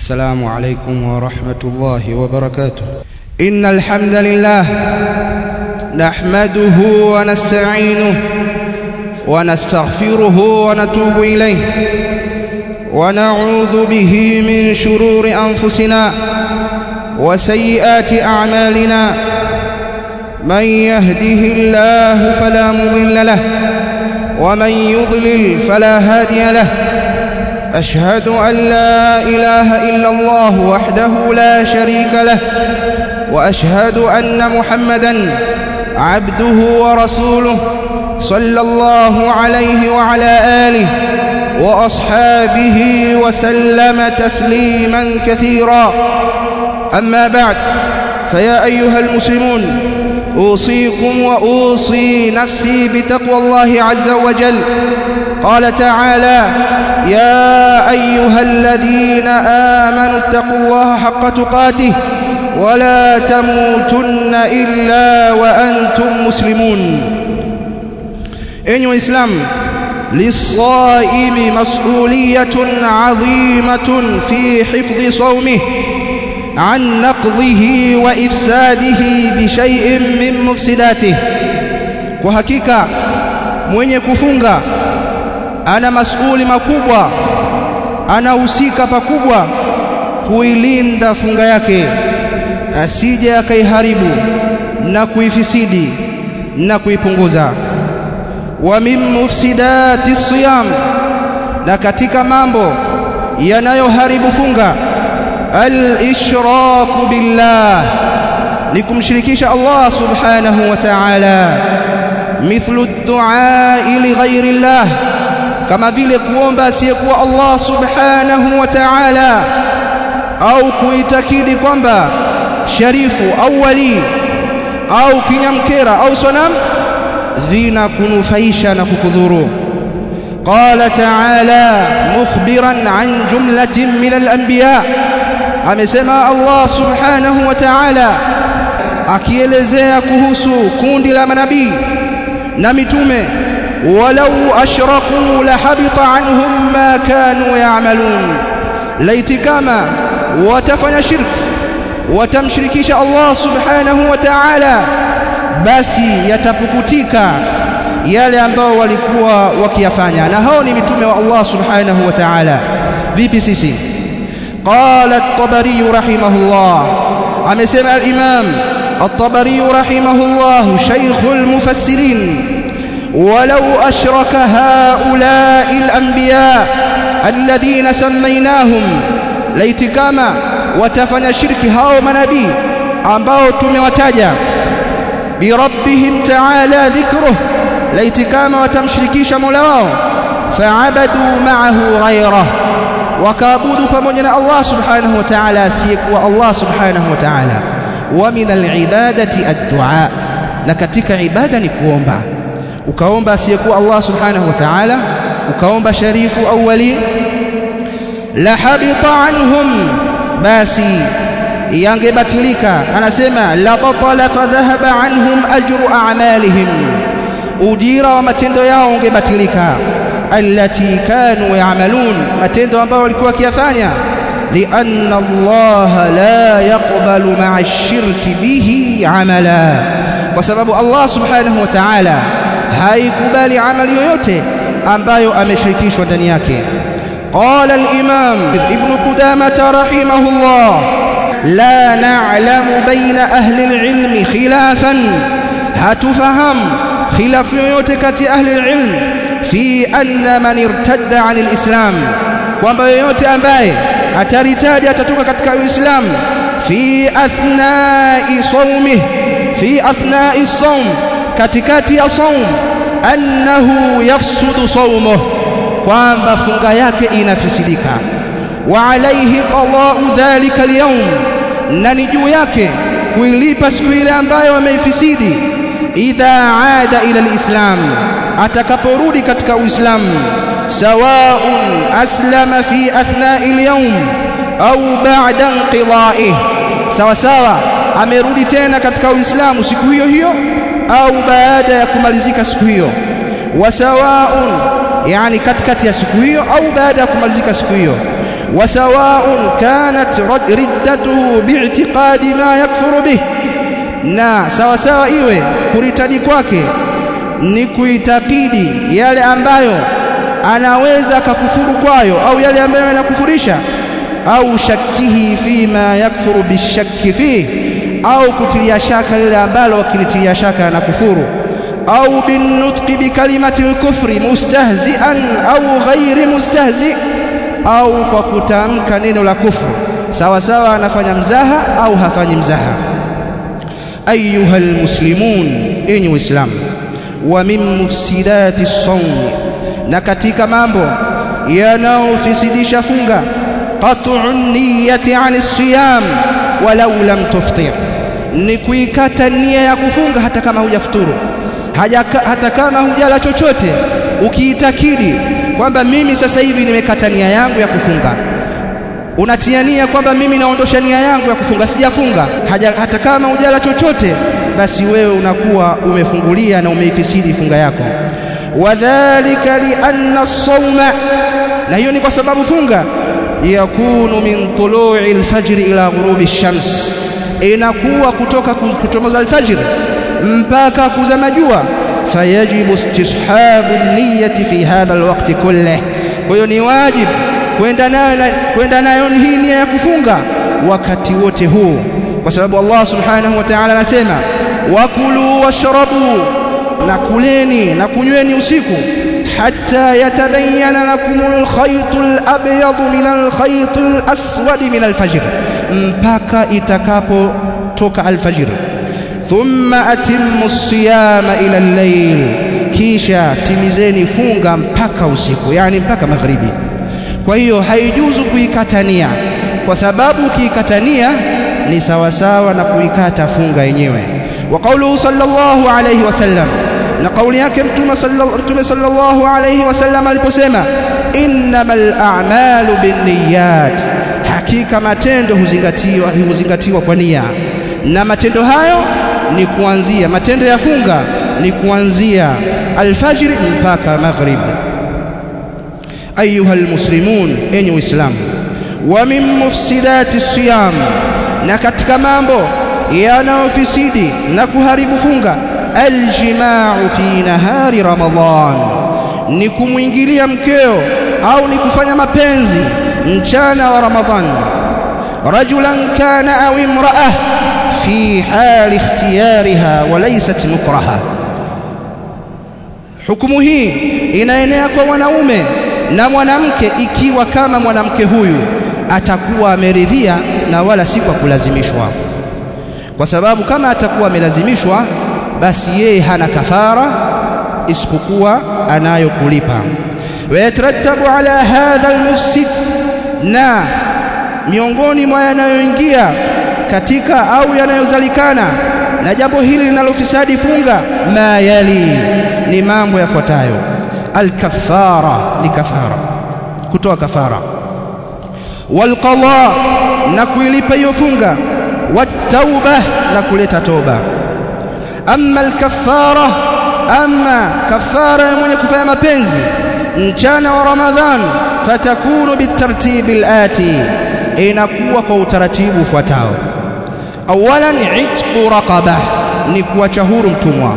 السلام عليكم ورحمة الله وبركاته إن الحمد لله نحمده ونستعينه ونستغفره ونتوب إليه ونعوذ به من شرور أنفسنا وسيئات أعمالنا من يهده الله فلا مضل له ومن يضلل فلا هادي له أشهد أن لا إله إلا الله وحده لا شريك له وأشهد أن محمدًا عبده ورسوله صلى الله عليه وعلى آله وأصحابه وسلم تسليما كثيرا أما بعد فيا أيها المسلمون أوصيكم وأوصي نفسي بتقوى الله عز وجل قال تعالى يا أيها الذين آمنوا اتقوا الله حق تقاته ولا تموتن إلا وأنتم مسلمون أيها الإسلام للصائم مسؤولية عظيمة في حفظ صومه عن نقضه وإفساده بشيء من مفسداته وحقيقة mwenye kufunga ana masuuli makubwa anahusika pakubwa kuilinda funga yake asije akaiharibu na kuifisidi na kuipunguza wa min mufsidati siyam na katika mambo yanayoharibu funga al-ishraku billah ni kumshirikisha Allah subhanahu wa ta'ala mithlu ad-du'a li ghayri Allah kama vile kuomba asiyekuwa Allah subhanahu wa ta'ala au kuitakidi kwamba sharifu au wali au kinyamkera au sonam vinakunufaisha na kukudhuru qala ta'ala mukhbiran an jumlatin min al-anbiya amesema Allah subhanahu wa ta'ala akielezea kuhusu kundi la manabii na mitume walau ashraku la habita anhum ma kanu ya'malun laiti kama watafanya shirki watamshirikisha Allah subhanahu wa ta'ala basi yatapukutika yale ambao walikuwa wakiyafanya na hao ni mitume wa Allah subhanahu wa ta'ala vipi sisi qala at-tabari rahimahullah amesema al-imam at-tabari rahimahullah shaykhul mufassirin ولو أشرك هؤلاء الأنبياء الذين سميناهم ليت كما watafanya shirki hao manabii ambao tumewataja birabbihim ta'ala dhikruh laiti kama watamshirikisha Mola wao fa'abadu ma'ahu ghayrah wakaabudu pamoja na Allah subhanahu wa ta'ala asiyekuwa Allah subhanahu wa ta'ala wa min al-ibadati ad-du'a na katika ibada ni kuomba ukaomba asiyekuwa Allah subhanahu wa ta'ala ukaomba sharifu au wali la habita anhum basi yangebatilika anasema la batala fadhahaba anhum ajru a'malihim ujira wa matendo yao ungebatilika allati kanu ya'malun matendo ambayo walikuwa wakiyafanya lianna Allah la yaqbalu ma'a ash-shirki bihi amala kwa sababu Allah subhanahu wa ta'ala haikubali amali yoyote ambayo ameshirikishwa ndani yake قال الإمام ابن قدامة رحمه الله لا نعلم بين أهل العلم خلافا هتفهم خلاف يوتكة أهل العلم في أن من ارتد عن الإسلام kwamba yoyote ambaye ataritaja atatoka katika uislam fi athnai saumih fi athnai saum katikati ya saum annahu yafsudu saumuh kwamba funga yake inafisidika wa alayhi qada'u dhalika al-yawm na ni juu yake kuilipa siku ile ambayo ameifisidi idha aada ila al-islam atakaporudi katika uislamu sawa'un aslama fi athna'i al-yawm au ba'da inqida'ih sawa sawa amerudi tena katika uislamu siku hiyo hiyo au baada ya kumalizika siku hiyo wa sawa'un yani katikati ya siku hiyo au baada ya kumalizika siku hiyo وسواء كانت ردته باعتقاد ما يكفر به na sawa sawa iwe kuritadi kwake ni kuitakidi yale ambayo anaweza akakufuru kwayo au yale ambayo yanakufurisha au shakihi fima yakfuru bishakki fihi au kutilia shaka lile ambalo wakilitilia shaka na kufuru au binutqi bikalimati lkufri mustahzian au ghairi mustahzi au kwa kutamka neno la kufru sawa sawa anafanya mzaha au hafanyi mzaha ayuha almuslimun enyi waislamu wa min mufsidati sawmi na katika mambo yanayofisidisha funga qat'u niyati 'ani siyam walau lam tuftir ni kuikata nia ya kufunga hata kama hujafuturu hata kama hujala chochote ukiitakidi kwamba mimi sasa hivi nimekata nia yangu ya kufunga unatia nia kwamba mimi naondosha nia yangu ya kufunga sijafunga hata kama hujala chochote basi wewe unakuwa umefungulia na umeifisidi funga yako wadhalika lianna as-sawma na hiyo ni kwa sababu funga yakunu min tulu'i al-fajr ila ghurubi ash-shams inakuwa kutoka kuchomoza al-fajr mpaka kuzama jua fayajibu istishabu niyyati fi hadha al-waqti kullih kwa hiyo ni wajibu kwenda nayo kwenda nayo hii nia ya kufunga wakati wote huu kwa sababu Allah subhanahu wa ta'ala anasema wakulu washrabu na kuleni na kunyweni usiku hatta yatabayyana lakum al-khayt al-abyad min al-khayt al-aswad min al-fajr mpaka itakapotoka al-fajr thumma atimmu as-siyama ila al-layl kisha timizeni funga mpaka usiku yani mpaka magharibi kwa hiyo haijuzu kuikatania kwa sababu ukiikatania ni sawasawa na kuikata funga yenyewe wa qauluhu sallallahu alayhi wasallam na kauli yake mtume sallallahu alayhi wasallam aliposema innamal a'malu binniyat hakika matendo huzingatiwa huzingatiwa kwa nia na matendo hayo ni kuanzia matendo ya funga ni kuanzia alfajiri mpaka maghrib ayuha almuslimun enyi waislamu wa min mufsidati siyam na katika mambo yanayofisidi na kuharibu funga aljimau fi nahari ramadan ni kumwingilia mkeo au ni kufanya mapenzi mchana wa ramadhan rajulan kana au imraah fi hali ikhtiyariha wa laysat mukraha hukumu hii inaenea kwa mwanaume na mwanamke ikiwa kama mwanamke huyu atakuwa ameridhia na wala si kwa kulazimishwa kwa sababu kama atakuwa amelazimishwa basi yeye hana kafara isipokuwa anayo kulipa wayatarattabu ala hadha almufsid na miongoni mwa yanayoingia katika au yanayozalikana na jambo hili linalofisadi funga ma yali ni mambo yafuatayo alkafara ni kafara kutoa kafara walqada na kuilipa hiyo funga watauba na kuleta toba amma alkafara amma kafara ya mwenye kufanya mapenzi mchana wa ramadhan fatakunu bitartibi alati inakuwa kwa utaratibu ufuatao awalan itqu raqaba ni kuacha huru mtumwa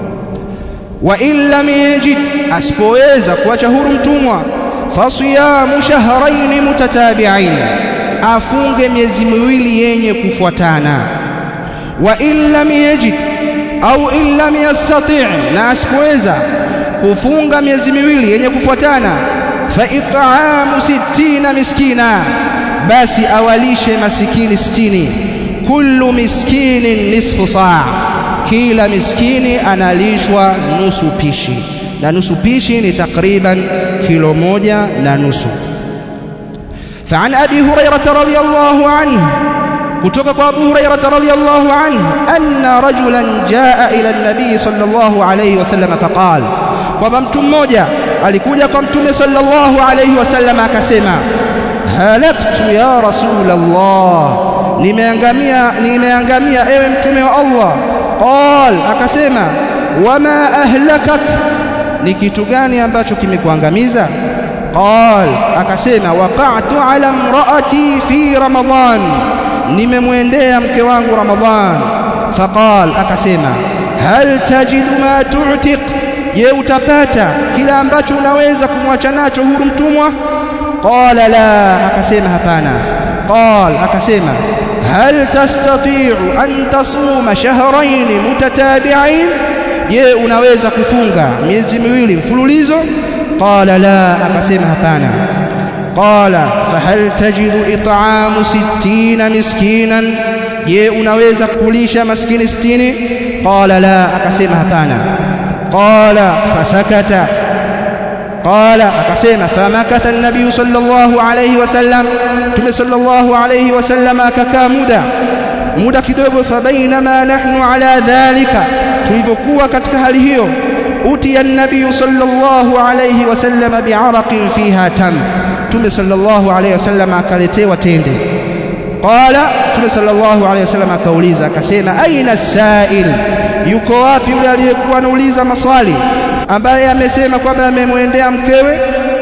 wa in lam yajid asipoweza kuacha huru mtumwa fasiyamu shahrayn mutatabi'ain afunge miezi miwili yenye kufuatana wa in lam yajid au in lam yastati' na asipoweza kufunga miezi miwili yenye kufuatana fa it'amu sittina miskina basi awalishe masikini sitini kullu miskinin nisfu saa kila miskini analishwa nusu pishi na nusu pishi ni takriban kilo moja na nusu فعن أبي هريرة رضي الله عنه كتب أبو هريرة رضي الله عنه أن رجلا جاء إلى النبي صلى الله عليه وسلم فقال kwamba mtu mmoja alikuja kwa mtume sallallahu alayhi wasallam akasema halaktu ya rasulallah nimeangamia nimeangamia ewe mtume wa Allah qal akasema wama ahlakak ni kitu gani ambacho kimekuangamiza qal akasema waqa'tu ala imraati fi ramadan nimemwendea mke wangu ramadhan faqal akasema hal tajidu ma tu'tiq je utapata kila ambacho unaweza kumwacha nacho huru mtumwa qala la akasema hapana qal akasema hal tastati'u an tasuma shahrayn mutatabi'ain je unaweza kufunga miezi miwili mfululizo qala la akasema hapana qala fahal tajidu it'amu 60 miskinan je unaweza kulisha maskini 60 qala la akasema hapana qala fasakata qala akasema famakatha an-nabiy sallallahu alayhi wasallam tume sallallahu alayhi wasallam akakaa muda muda kidogo fabainama nahnu ala dhalika tulivyokuwa katika hali hiyo utiya an-nabiy sallallahu alayhi wasallam bi'araqin fiha tam tume sallallahu alayhi wasallam akaletewa tende qala tume sallallahu alayhi wasallam akauliza akasema aina as-sa'il yuko wapi yule aliyekuwa anauliza maswali ambaye amesema kwamba amemwendea mkewe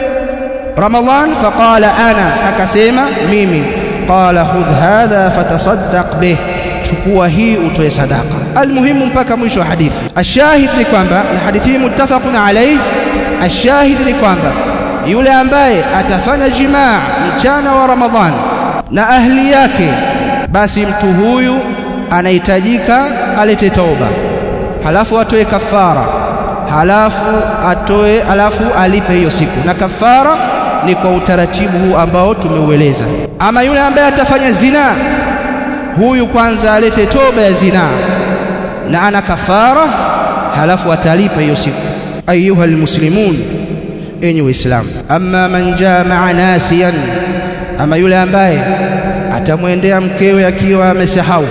Ramadhan faqala ana akasema mimi qala khudh hadha fatasaddaq bih chukua hii utoe sadaka almuhimu mpaka mwisho wa hadithi ashahid ni kwamba na hadithi hii muttafaqun alayhi ashahid ni kwamba yule ambaye atafanya jimaa mchana wa Ramadhan na ahli yake basi mtu huyu anahitajika alete tauba halafu atoe kafara halafu atoe halafu alipe hiyo siku na kafara ni kwa utaratibu huu ambao tumeueleza ama yule ambaye atafanya zina huyu kwanza alete toba ya zina na ana kafara halafu atalipa hiyo siku ayuha almuslimun enyi waislamu amma man jamaa nasiyan ama yule ambaye atamwendea mkewe akiwa amesahau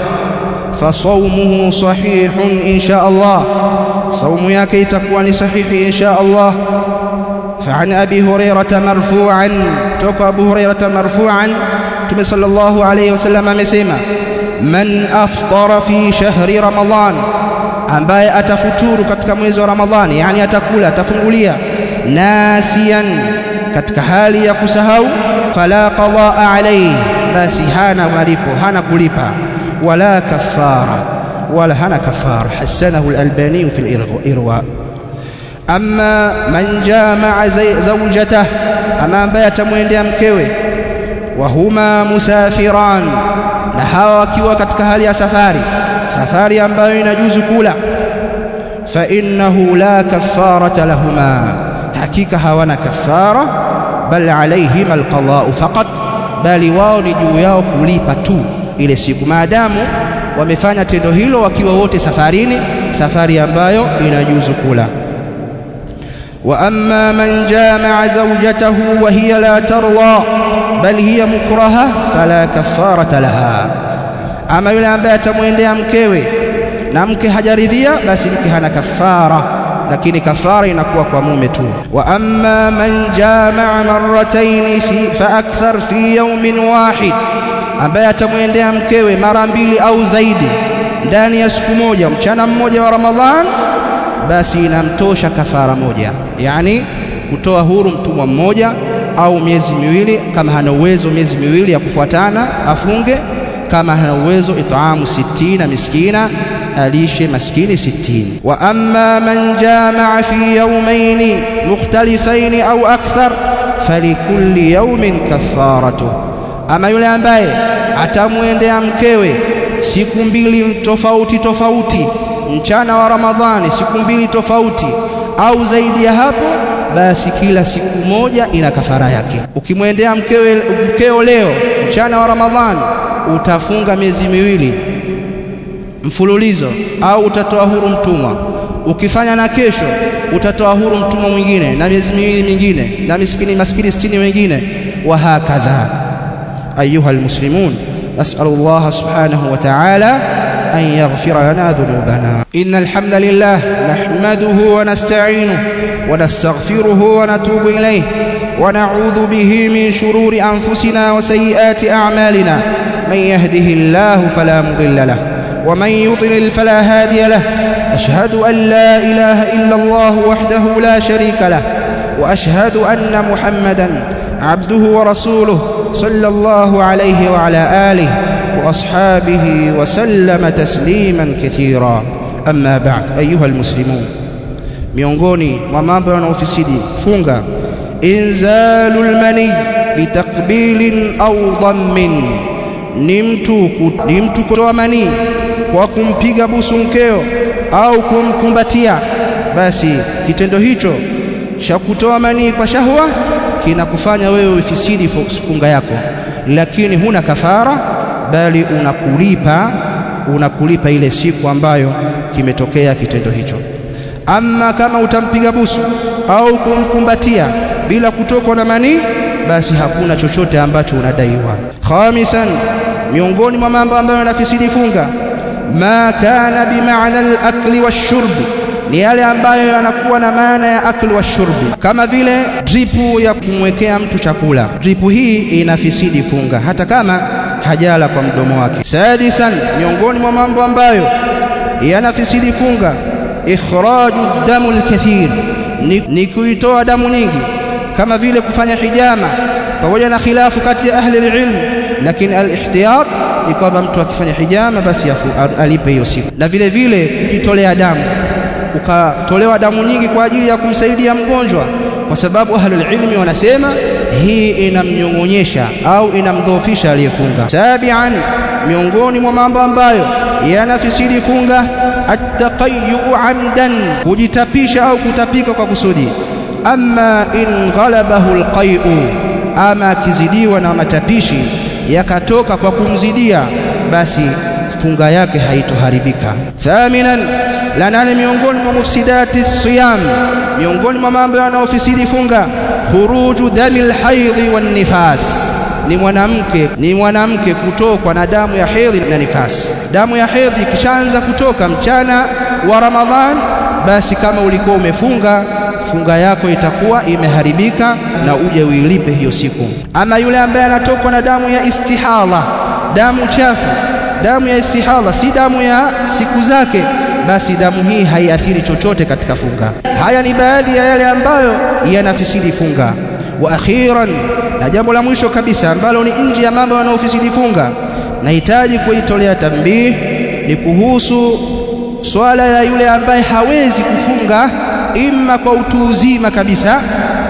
فصومه صحيح إن شاء الله صوم yake itakuwa ni sahihi إن شاء الله فعن أبي هريرة مرفوعا توقع أبو هريرة مرفوعا تم صلى الله عليه وسلم amesema من أفطر في شهر رمضان ambaye atafuturu katika mwezi wa Ramadhani yani atakula atafungulia nasiyan katika hali ya kusahau fala qadaa alayhi basi hana malipo hana kulipa ولا كفارة ولا هنا كفارة حسنه الألباني في الإرواء أما من جامع زوجته أما بيت mwendea mkewe وهما مسافران na hawa wakiwa katika hali ya safari safari ambayo inajuzu kula fa innahu la kafarata lahuma hakika hawana kafara bal alayhima alqada'u faqat bali wao ni juu yao kulipa tu ile siku maadamu wamefanya tendo hilo wakiwa wote safarini safari ambayo inajuzu kula wa amma man jamaa zawjatahu wa hiya la tarwa bal hiya mukraha fala kafarata laha ama yule ambaye atamwendea mkewe na mke hajaridhia basi mke hana kafara lakini kafara inakuwa kwa mume tu wa amma man jamaa marratayn fi fa akthar fi yawmin wahid ambaye atamwendea mkewe mara mbili au zaidi ndani ya siku moja mchana mmoja wa Ramadhan basi inamtosha kafara moja yani kutoa huru mtumwa mmoja au miezi miwili kama hana uwezo miezi miwili ya kufuatana afunge kama hana uwezo itaamu sitina miskina alishe maskini sitini wa amma man jamaa fi yawmayn mukhtalifayn au akthar falikulli yawmin kafaratuh ama yule ambaye atamwendea mkewe siku mbili tofauti tofauti mchana wa Ramadhani siku mbili tofauti au zaidi ya hapo basi kila siku moja ina kafara yake ukimwendea mkewe mkeo leo mchana wa Ramadhani utafunga miezi miwili mfululizo au utatoa huru mtumwa ukifanya na kesho utatoa huru mtumwa mwingine na miezi miwili mingine na miskini maskini sitini wengine wa hakadha أيها المسلمون نسأل الله سبحانه وتعالى أن يغفر لنا ذنوبنا إن الحمد لله نحمده ونستعينه ونستغفره ونتوب إليه ونعوذ به من شرور أنفسنا وسيئات أعمالنا من يهده الله فلا مضل له ومن يضلل فلا هادي له أشهد أن لا إله إلا الله وحده لا شريك له واشهد ان محمدا عبده ورسوله صلى الله عليه وعلى اله واصحابه وسلم تسليما كثيرا اما بعد ايها المسلمون miongoni mwa mambo yanayofisidi funga inzalul mani bitakbilin au dhammin ni mtu ni mtu kutoa manii kwa kumpiga busu mkeo au kumkumbatia basi kitendo hicho cha kutoa manii kwa shahwa kinakufanya wewe ufisidi funga yako lakini huna kafara bali unakulipa unakulipa ile siku ambayo kimetokea kitendo hicho ama kama utampiga busu au kumkumbatia bila kutokwa na manii basi hakuna chochote ambacho unadaiwa khamisan miongoni mwa mambo ambayo yanafisidi funga ma kana bimaana al-akli wash-shurbi ni yale ambayo yanakuwa na maana ya akli wa shurbi kama vile dripu ya kumwekea mtu chakula dripu hii inafisidi funga hata kama hajala kwa mdomo wake sadisan miongoni mwa mambo ambayo yanafisidi funga ikhraju damu alkathir ni, ni kuitoa damu nyingi kama vile kufanya hijama pamoja na khilafu kati ya ahli ilm lakini alihtiyat ni kwamba mtu akifanya hijama basi alipe hiyo siku na vile vile kujitolea damu ukatolewa damu nyingi kwa ajili ya kumsaidia mgonjwa kwa sababu ahlul ilmi wanasema hii inamnyong'onyesha au inamdhoofisha aliyefunga sabian miongoni mwa mambo ambayo yanafisidi funga attaqayyu amdan kujitapisha au kutapika kwa kusudi amma in ghalabahu alqai'u ama akizidiwa na matapishi yakatoka kwa kumzidia basi funga yake haitoharibika thaminan la nane miongoni mwa mufsidati siyam miongoni mwa mambo yanayofisidi funga khuruju dami alhaidhi wan nifas ni mwanamke ni mwanamke kutokwa na damu ya hedhi na nifasi damu ya hedhi ikishaanza kutoka mchana wa ramadhan basi kama ulikuwa umefunga funga yako itakuwa imeharibika na uje uilipe hiyo siku ama yule ambaye anatokwa na damu ya istihadha damu chafu damu ya istihadha si damu ya siku zake basi damu hii haiathiri chochote katika funga haya ni baadhi ya yale ambayo yanafisidi funga wa akhiran na jambo la mwisho kabisa ambalo ni nje ya mambo yanayofisidi funga nahitaji kuitolea tambii ni kuhusu swala ya yule ambaye hawezi kufunga imma kwa utu uzima kabisa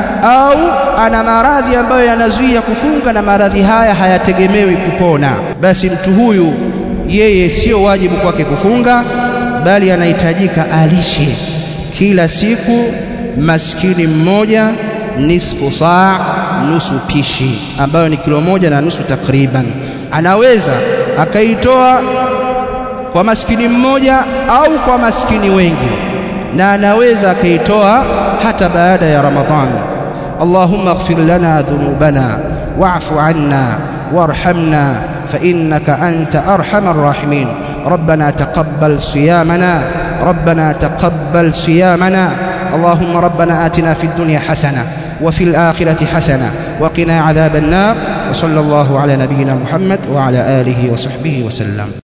au ana maradhi ambayo yanazuia kufunga na maradhi haya hayategemewi kupona basi mtu huyu yeye sio wajibu kwake kufunga bali anahitajika alishe kila siku maskini mmoja nisfu saa nusu pishi ambayo ni kilo moja na nusu takriban anaweza akaitoa kwa maskini mmoja au kwa maskini wengi na anaweza akaitoa hata baada ya ramadhani اللهم اغفر لنا ذنوبنا واعف عنا وارحمنا فإنك أنت أرحم الراحمين ربنا تقبل صيامنا ربنا تقبل صيامنا اللهم ربنا آتنا في الدنيا حسنة وفي الآخرة حسنة وقنا عذاب النار وصلى الله على نبينا محمد وعلى آله وصحبه وسلم